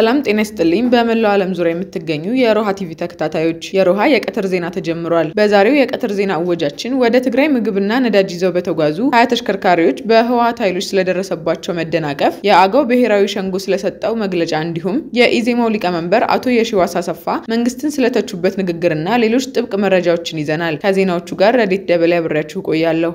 ሰላም ጤና ይስጥልኝ። በመላው ዓለም ዙሪያ የምትገኙ የሮሃ ቲቪ ተከታታዮች የሮሃ የቀትር ዜና ተጀምሯል። በዛሬው የቀትር ዜና እወጃችን ወደ ትግራይ ምግብና ነዳጅ ይዘው በተጓዙ ሀያ ተሽከርካሪዎች በህወሓት ኃይሎች ስለደረሰባቸው መደናቀፍ፣ የአገው ብሔራዊ ሸንጎ ስለሰጠው መግለጫ እንዲሁም የኢዜማው ሊቀመንበር አቶ የሺዋስ አሰፋ መንግስትን ስለተቹበት ንግግርና ሌሎች ጥብቅ መረጃዎችን ይዘናል። ከዜናዎቹ ጋር ረዲት ደበላ አብሬያችሁ ቆያለሁ።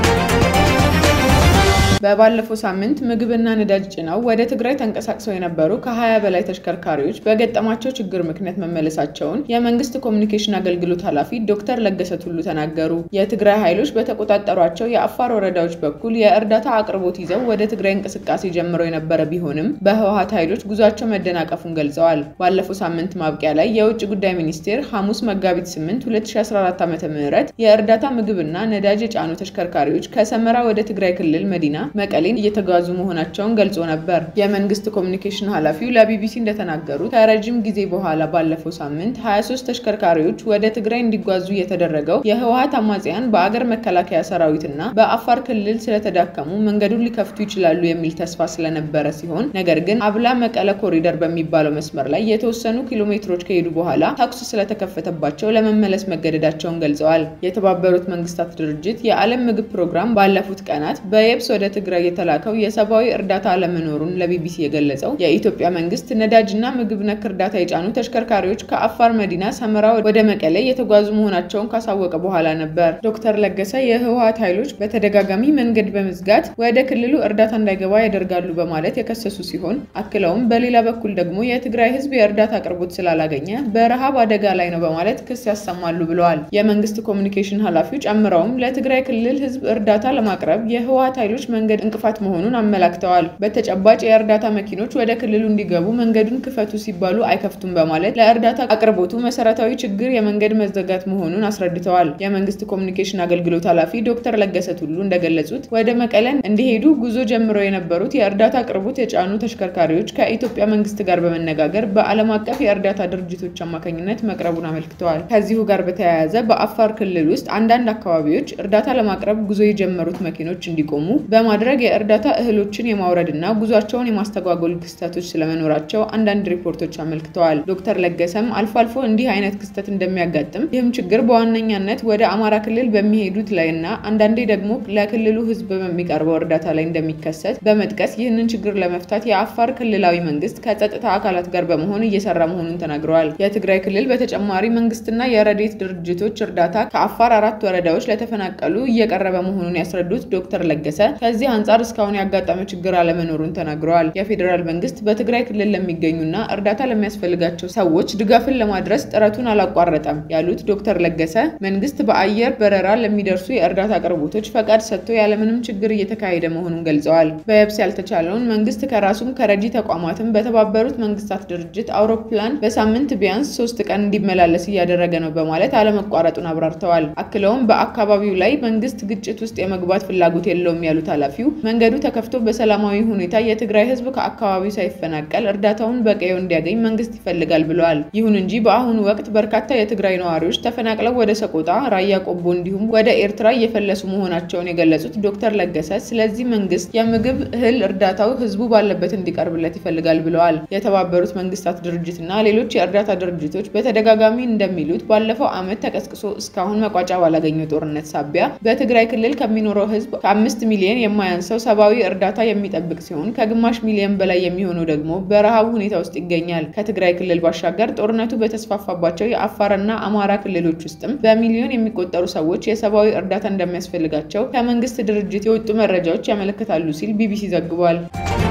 በባለፈው ሳምንት ምግብና ነዳጅ ጭነው ወደ ትግራይ ተንቀሳቅሰው የነበሩ ከ20 በላይ ተሽከርካሪዎች በገጠማቸው ችግር ምክንያት መመለሳቸውን የመንግስት ኮሚኒኬሽን አገልግሎት ኃላፊ ዶክተር ለገሰ ቱሉ ተናገሩ። የትግራይ ኃይሎች በተቆጣጠሯቸው የአፋር ወረዳዎች በኩል የእርዳታ አቅርቦት ይዘው ወደ ትግራይ እንቅስቃሴ ጀምረው የነበረ ቢሆንም በህወሓት ኃይሎች ጉዟቸው መደናቀፉን ገልጸዋል። ባለፈው ሳምንት ማብቂያ ላይ የውጭ ጉዳይ ሚኒስቴር ሐሙስ መጋቢት 8 2014 ዓ.ም የእርዳታ ምግብና ነዳጅ የጫኑ ተሽከርካሪዎች ከሰመራ ወደ ትግራይ ክልል መዲና መቀሌን እየተጓዙ መሆናቸውን ገልጾ ነበር። የመንግስት ኮሚኒኬሽን ኃላፊው ለቢቢሲ እንደተናገሩት ከረጅም ጊዜ በኋላ ባለፈው ሳምንት 23 ተሽከርካሪዎች ወደ ትግራይ እንዲጓዙ የተደረገው የህወሓት አማጽያን በአገር መከላከያ ሰራዊትና በአፋር ክልል ስለተዳከሙ መንገዱን ሊከፍቱ ይችላሉ የሚል ተስፋ ስለነበረ ሲሆን ነገር ግን አብላ መቀለ ኮሪደር በሚባለው መስመር ላይ የተወሰኑ ኪሎ ሜትሮች ከሄዱ በኋላ ተኩስ ስለተከፈተባቸው ለመመለስ መገደዳቸውን ገልጸዋል። የተባበሩት መንግስታት ድርጅት የዓለም ምግብ ፕሮግራም ባለፉት ቀናት በየብስ ወደ ትግራይ የተላከው የሰብአዊ እርዳታ አለመኖሩን ለቢቢሲ የገለጸው የኢትዮጵያ መንግስት ነዳጅና ምግብ ነክ እርዳታ የጫኑ ተሽከርካሪዎች ከአፋር መዲና ሰመራ ወደ መቀሌ የተጓዙ መሆናቸውን ካሳወቀ በኋላ ነበር። ዶክተር ለገሰ የህወሓት ኃይሎች በተደጋጋሚ መንገድ በመዝጋት ወደ ክልሉ እርዳታ እንዳይገባ ያደርጋሉ በማለት የከሰሱ ሲሆን አክለውም በሌላ በኩል ደግሞ የትግራይ ህዝብ የእርዳታ አቅርቦት ስላላገኘ በረሃብ አደጋ ላይ ነው በማለት ክስ ያሰማሉ ብለዋል። የመንግስት ኮሚኒኬሽን ኃላፊው ጨምረውም ለትግራይ ክልል ህዝብ እርዳታ ለማቅረብ የህወሓት ኃይሎች መንገድ እንቅፋት መሆኑን አመላክተዋል። በተጨባጭ የእርዳታ መኪኖች ወደ ክልሉ እንዲገቡ መንገዱን ክፈቱ ሲባሉ አይከፍቱም በማለት ለእርዳታ አቅርቦቱ መሰረታዊ ችግር የመንገድ መዘጋት መሆኑን አስረድተዋል። የመንግስት ኮሚኒኬሽን አገልግሎት ኃላፊ ዶክተር ለገሰ ቱሉ እንደገለጹት ወደ መቀለን እንዲሄዱ ጉዞ ጀምረው የነበሩት የእርዳታ አቅርቦት የጫኑ ተሽከርካሪዎች ከኢትዮጵያ መንግስት ጋር በመነጋገር በዓለም አቀፍ የእርዳታ ድርጅቶች አማካኝነት መቅረቡን አመልክተዋል። ከዚሁ ጋር በተያያዘ በአፋር ክልል ውስጥ አንዳንድ አካባቢዎች እርዳታ ለማቅረብ ጉዞ የጀመሩት መኪኖች እንዲቆሙ በማድረግ የእርዳታ እህሎችን የማውረድ እና ጉዟቸውን የማስተጓጎል ክስተቶች ስለመኖራቸው አንዳንድ ሪፖርቶች አመልክተዋል። ዶክተር ለገሰም አልፎ አልፎ እንዲህ አይነት ክስተት እንደሚያጋጥም ይህም ችግር በዋነኛነት ወደ አማራ ክልል በሚሄዱት ላይ እና አንዳንዴ ደግሞ ለክልሉ ህዝብ በሚቀርበው እርዳታ ላይ እንደሚከሰት በመጥቀስ ይህንን ችግር ለመፍታት የአፋር ክልላዊ መንግስት ከጸጥታ አካላት ጋር በመሆን እየሰራ መሆኑን ተናግረዋል። የትግራይ ክልል በተጨማሪ መንግስትና የረድኤት ድርጅቶች እርዳታ ከአፋር አራት ወረዳዎች ለተፈናቀሉ እየቀረበ መሆኑን ያስረዱት ዶክተር ለገሰ ከዚህ አንጻር እስካሁን ያጋጠመ ችግር አለመኖሩን ተናግረዋል። የፌዴራል መንግስት በትግራይ ክልል ለሚገኙና እርዳታ ለሚያስፈልጋቸው ሰዎች ድጋፍን ለማድረስ ጥረቱን አላቋረጠም ያሉት ዶክተር ለገሰ መንግስት በአየር በረራ ለሚደርሱ የእርዳታ አቅርቦቶች ፈቃድ ሰጥቶ ያለምንም ችግር እየተካሄደ መሆኑን ገልጸዋል። በየብስ ያልተቻለውን መንግስት ከራሱም ከረጂ ተቋማትም በተባበሩት መንግስታት ድርጅት አውሮፕላን በሳምንት ቢያንስ ሶስት ቀን እንዲመላለስ እያደረገ ነው በማለት አለመቋረጡን አብራርተዋል። አክለውም በአካባቢው ላይ መንግስት ግጭት ውስጥ የመግባት ፍላጎት የለውም ያሉት ኃላፊው መንገዱ ተከፍቶ በሰላማዊ ሁኔታ የትግራይ ህዝብ ከአካባቢው ሳይፈናቀል እርዳታውን በቀየው እንዲያገኝ መንግስት ይፈልጋል ብለዋል። ይሁን እንጂ በአሁኑ ወቅት በርካታ የትግራይ ነዋሪዎች ተፈናቅለው ወደ ሰቆጣ፣ ራያ ቆቦ እንዲሁም ወደ ኤርትራ እየፈለሱ መሆናቸውን የገለጹት ዶክተር ለገሰ ስለዚህ መንግስት የምግብ እህል እርዳታው ህዝቡ ባለበት እንዲቀርብለት ይፈልጋል ብለዋል። የተባበሩት መንግስታት ድርጅትና ሌሎች የእርዳታ ድርጅቶች በተደጋጋሚ እንደሚሉት ባለፈው ዓመት ተቀስቅሶ እስካሁን መቋጫ ባላገኘው ጦርነት ሳቢያ በትግራይ ክልል ከሚኖረው ህዝብ ከአምስት ሚሊዮን የማያንሰው ሰብአዊ እርዳታ የሚጠብቅ ሲሆን ከግማሽ ሚሊዮን በላይ የሚሆነው ደግሞ በረሃብ ሁኔታ ውስጥ ይገኛል። ከትግራይ ክልል ባሻገር ጦርነቱ በተስፋፋባቸው የአፋርና አማራ ክልሎች ውስጥም በሚሊዮን የሚቆጠሩ ሰዎች የሰብአዊ እርዳታ እንደሚያስፈልጋቸው ከመንግስት ድርጅት የወጡ መረጃዎች ያመለክታሉ ሲል ቢቢሲ ዘግቧል።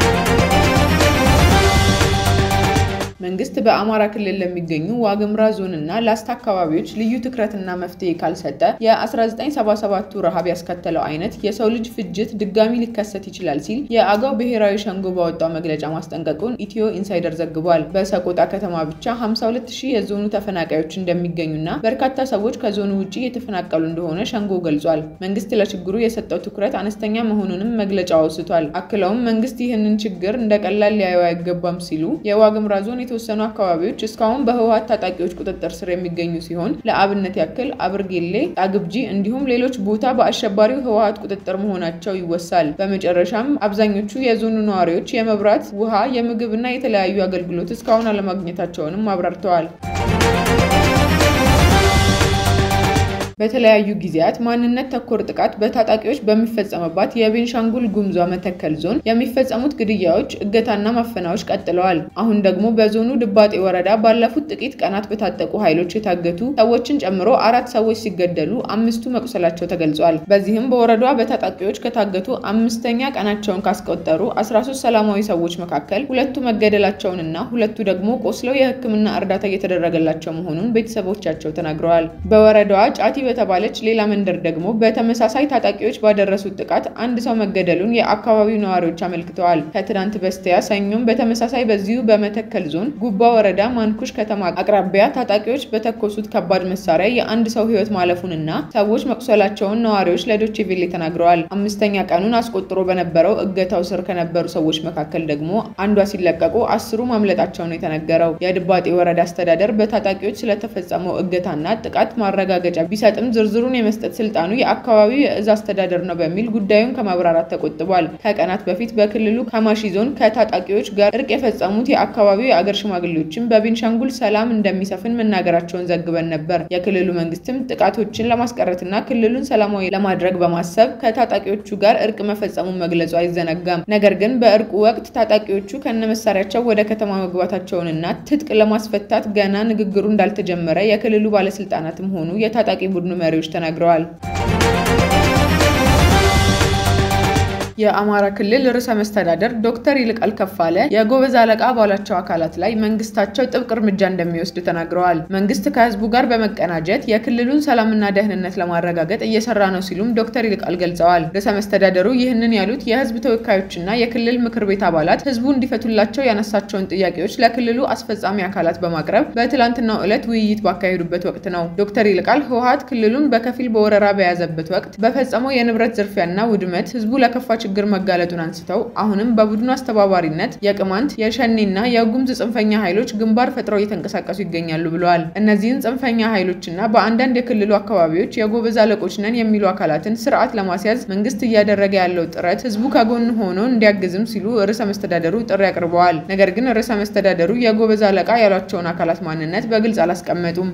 መንግስት በአማራ ክልል ለሚገኙ ዋግምራ ዞን እና ላስታ አካባቢዎች ልዩ ትኩረትና መፍትሄ ካልሰጠ የ1977ቱ ረሃብ ያስከተለው አይነት የሰው ልጅ ፍጅት ድጋሚ ሊከሰት ይችላል ሲል የአገው ብሔራዊ ሸንጎ ባወጣው መግለጫ ማስጠንቀቁን ኢትዮ ኢንሳይደር ዘግቧል። በሰቆጣ ከተማ ብቻ 52 ሺህ የዞኑ ተፈናቃዮች እንደሚገኙና በርካታ ሰዎች ከዞኑ ውጭ የተፈናቀሉ እንደሆነ ሸንጎ ገልጿል። መንግስት ለችግሩ የሰጠው ትኩረት አነስተኛ መሆኑንም መግለጫው አውስቷል። አክለውም መንግስት ይህንን ችግር እንደ ቀላል ሊያየው አይገባም ሲሉ የዋግምራ ዞን የተወሰኑ አካባቢዎች እስካሁን በህወሓት ታጣቂዎች ቁጥጥር ስር የሚገኙ ሲሆን ለአብነት ያክል አብርጌሌ፣ ጣግብጂ እንዲሁም ሌሎች ቦታ በአሸባሪው ህወሓት ቁጥጥር መሆናቸው ይወሳል። በመጨረሻም አብዛኞቹ የዞኑ ነዋሪዎች የመብራት፣ ውሃ፣ የምግብና የተለያዩ አገልግሎት እስካሁን አለማግኘታቸውንም አብራርተዋል። በተለያዩ ጊዜያት ማንነት ተኮር ጥቃት በታጣቂዎች በሚፈጸምባት የቤንሻንጉል ጉሙዝ መተከል ዞን የሚፈጸሙት ግድያዎች፣ እገታና ማፈናዎች ቀጥለዋል። አሁን ደግሞ በዞኑ ድባጤ ወረዳ ባለፉት ጥቂት ቀናት በታጠቁ ኃይሎች የታገቱ ሰዎችን ጨምሮ አራት ሰዎች ሲገደሉ አምስቱ መቁሰላቸው ተገልጿል። በዚህም በወረዳዋ በታጣቂዎች ከታገቱ አምስተኛ ቀናቸውን ካስቆጠሩ 13 ሰላማዊ ሰዎች መካከል ሁለቱ መገደላቸውንና ሁለቱ ደግሞ ቆስለው የሕክምና እርዳታ እየተደረገላቸው መሆኑን ቤተሰቦቻቸው ተናግረዋል። በወረዳዋ ጫቲ በተባለች ሌላ መንደር ደግሞ በተመሳሳይ ታጣቂዎች ባደረሱት ጥቃት አንድ ሰው መገደሉን የአካባቢው ነዋሪዎች አመልክተዋል። ከትናንት በስቲያ ሰኞም በተመሳሳይ በዚሁ በመተከል ዞን ጉባ ወረዳ ማንኩሽ ከተማ አቅራቢያ ታጣቂዎች በተኮሱት ከባድ መሳሪያ የአንድ ሰው ሕይወት ማለፉንና ሰዎች መቁሰላቸውን ነዋሪዎች ለዶቼ ቬሌ ተናግረዋል። አምስተኛ ቀኑን አስቆጥሮ በነበረው እገታው ስር ከነበሩ ሰዎች መካከል ደግሞ አንዷ ሲለቀቁ አስሩ ማምለጣቸው ነው የተነገረው። የድባጤ ወረዳ አስተዳደር በታጣቂዎች ስለተፈጸመው እገታና ጥቃት ማረጋገጫ ቢሰጥ ጥም ዝርዝሩን የመስጠት ስልጣኑ የአካባቢው የእዝ አስተዳደር ነው በሚል ጉዳዩን ከማብራራት ተቆጥቧል። ከቀናት በፊት በክልሉ ካማሺ ዞን ከታጣቂዎች ጋር እርቅ የፈጸሙት የአካባቢው የአገር ሽማግሌዎችም በቤንሻንጉል ሰላም እንደሚሰፍን መናገራቸውን ዘግበን ነበር። የክልሉ መንግስትም ጥቃቶችን ለማስቀረትና ክልሉን ሰላማዊ ለማድረግ በማሰብ ከታጣቂዎቹ ጋር እርቅ መፈጸሙን መግለጹ አይዘነጋም። ነገር ግን በእርቁ ወቅት ታጣቂዎቹ ከነመሳሪያቸው ወደ ከተማ መግባታቸውንና ትጥቅ ለማስፈታት ገና ንግግሩ እንዳልተጀመረ የክልሉ ባለስልጣናትም ሆኑ የታጣቂ ቡድኑ መሪዎች ተናግረዋል። የአማራ ክልል ርዕሰ መስተዳደር ዶክተር ይልቃል ከፋለ የጎበዝ አለቃ ባሏቸው አካላት ላይ መንግስታቸው ጥብቅ እርምጃ እንደሚወስድ ተናግረዋል። መንግስት ከህዝቡ ጋር በመቀናጀት የክልሉን ሰላምና ደህንነት ለማረጋገጥ እየሰራ ነው ሲሉም ዶክተር ይልቃል ገልጸዋል። ርዕሰ መስተዳደሩ ይህንን ያሉት የህዝብ ተወካዮችና የክልል ምክር ቤት አባላት ህዝቡ እንዲፈቱላቸው ያነሳቸውን ጥያቄዎች ለክልሉ አስፈጻሚ አካላት በማቅረብ በትላንትናው ዕለት ውይይት ባካሄዱበት ወቅት ነው። ዶክተር ይልቃል ህወሓት ክልሉን በከፊል በወረራ በያዘበት ወቅት በፈጸመው የንብረት ዝርፊያና ውድመት ህዝቡ ለከፋ ችግር መጋለጡን አንስተው አሁንም በቡድኑ አስተባባሪነት የቅማንት የሸኔና የጉምዝ ጽንፈኛ ኃይሎች ግንባር ፈጥረው እየተንቀሳቀሱ ይገኛሉ ብለዋል። እነዚህን ጽንፈኛ ኃይሎችና በአንዳንድ የክልሉ አካባቢዎች የጎበዝ አለቆች ነን የሚሉ አካላትን ስርዓት ለማስያዝ መንግስት እያደረገ ያለው ጥረት ህዝቡ ከጎን ሆኖ እንዲያግዝም ሲሉ ርዕሰ መስተዳደሩ ጥሪ አቅርበዋል። ነገር ግን ርዕሰ መስተዳደሩ የጎበዝ አለቃ ያሏቸውን አካላት ማንነት በግልጽ አላስቀመጡም።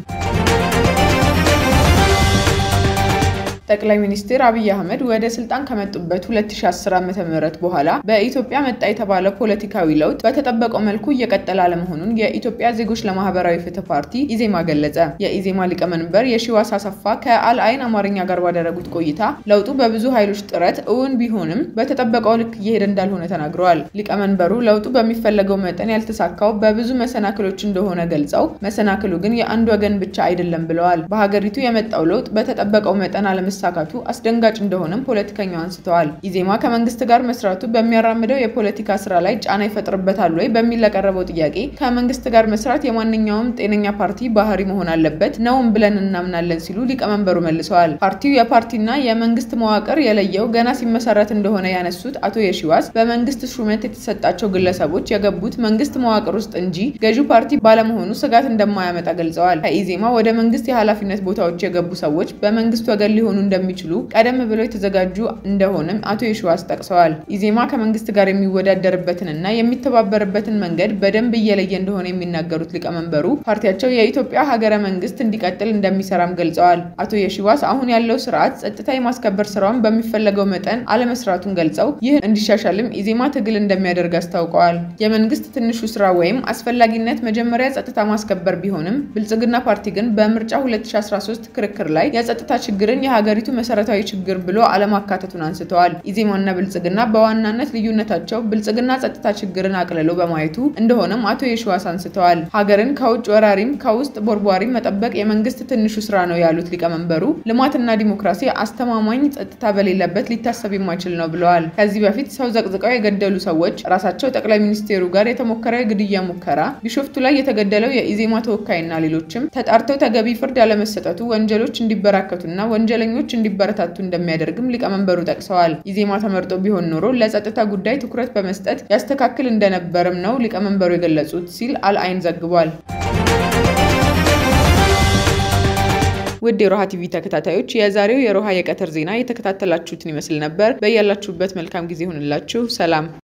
ጠቅላይ ሚኒስትር አብይ አህመድ ወደ ስልጣን ከመጡበት 2010 ዓ.ም በኋላ በኢትዮጵያ መጣ የተባለው ፖለቲካዊ ለውጥ በተጠበቀው መልኩ እየቀጠለ አለመሆኑን የኢትዮጵያ ዜጎች ለማህበራዊ ፍትህ ፓርቲ ኢዜማ ገለጸ። የኢዜማ ሊቀመንበር የሺዋስ አሰፋ ከአልአይን አማርኛ ጋር ባደረጉት ቆይታ ለውጡ በብዙ ኃይሎች ጥረት እውን ቢሆንም በተጠበቀው ልክ እየሄደ እንዳልሆነ ተናግረዋል። ሊቀመንበሩ ለውጡ በሚፈለገው መጠን ያልተሳካው በብዙ መሰናክሎች እንደሆነ ገልጸው መሰናክሉ ግን የአንድ ወገን ብቻ አይደለም ብለዋል። በሀገሪቱ የመጣው ለውጥ በተጠበቀው መጠን አለመ መሳካቱ አስደንጋጭ እንደሆነም ፖለቲከኛው አንስተዋል። ኢዜማ ከመንግስት ጋር መስራቱ በሚያራምደው የፖለቲካ ስራ ላይ ጫና ይፈጥርበታል ወይ በሚል ለቀረበው ጥያቄ ከመንግስት ጋር መስራት የማንኛውም ጤነኛ ፓርቲ ባህሪ መሆን አለበት ነውም ብለን እናምናለን ሲሉ ሊቀመንበሩ መልሰዋል። ፓርቲው የፓርቲና የመንግስት መዋቅር የለየው ገና ሲመሰረት እንደሆነ ያነሱት አቶ የሺዋስ በመንግስት ሹመት የተሰጣቸው ግለሰቦች የገቡት መንግስት መዋቅር ውስጥ እንጂ ገዢው ፓርቲ ባለመሆኑ ስጋት እንደማያመጣ ገልጸዋል። ከኢዜማ ወደ መንግስት የኃላፊነት ቦታዎች የገቡ ሰዎች በመንግስት ወገን ሊሆኑ እንደሚችሉ ቀደም ብለው የተዘጋጁ እንደሆነም አቶ የሺዋስ ጠቅሰዋል። ኢዜማ ከመንግስት ጋር የሚወዳደርበትንና የሚተባበርበትን መንገድ በደንብ እየለየ እንደሆነ የሚናገሩት ሊቀመንበሩ ፓርቲያቸው የኢትዮጵያ ሀገረ መንግስት እንዲቀጥል እንደሚሰራም ገልጸዋል። አቶ የሺዋስ አሁን ያለው ስርዓት ጸጥታ የማስከበር ስራውን በሚፈለገው መጠን አለመስራቱን ገልጸው ይህ እንዲሻሻልም ኢዜማ ትግል እንደሚያደርግ አስታውቀዋል። የመንግስት ትንሹ ስራ ወይም አስፈላጊነት መጀመሪያ ጸጥታ ማስከበር ቢሆንም ብልጽግና ፓርቲ ግን በምርጫ 2013 ክርክር ላይ የጸጥታ ችግርን የሀገሪቱ መሰረታዊ ችግር ብሎ አለማካተቱን አንስተዋል። ኢዜማና ብልጽግና በዋናነት ልዩነታቸው ብልጽግና ጸጥታ ችግርን አቅልሎ በማየቱ እንደሆነም አቶ የሺዋስ አንስተዋል። ሀገርን ከውጭ ወራሪም ከውስጥ ቦርቧሪም መጠበቅ የመንግስት ትንሹ ስራ ነው ያሉት ሊቀመንበሩ ልማትና ዲሞክራሲ አስተማማኝ ጸጥታ በሌለበት ሊታሰብ የማይችል ነው ብለዋል። ከዚህ በፊት ሰው ዘቅዝቀው የገደሉ ሰዎች ራሳቸው ጠቅላይ ሚኒስቴሩ ጋር የተሞከረ የግድያ ሙከራ፣ ቢሾፍቱ ላይ የተገደለው የኢዜማ ተወካይና ሌሎችም ተጣርተው ተገቢ ፍርድ ያለመሰጠቱ ወንጀሎች እንዲበራከቱና ወንጀለኞች ኃይሎች እንዲበረታቱ እንደሚያደርግም ሊቀመንበሩ ጠቅሰዋል። ኢዜማ ተመርጦ ቢሆን ኖሮ ለጸጥታ ጉዳይ ትኩረት በመስጠት ያስተካክል እንደነበርም ነው ሊቀመንበሩ የገለጹት ሲል አልአይን ዘግቧል። ውድ የሮሃ ቲቪ ተከታታዮች የዛሬው የሮሃ የቀትር ዜና የተከታተላችሁትን ይመስል ነበር። በያላችሁበት መልካም ጊዜ ይሁንላችሁ። ሰላም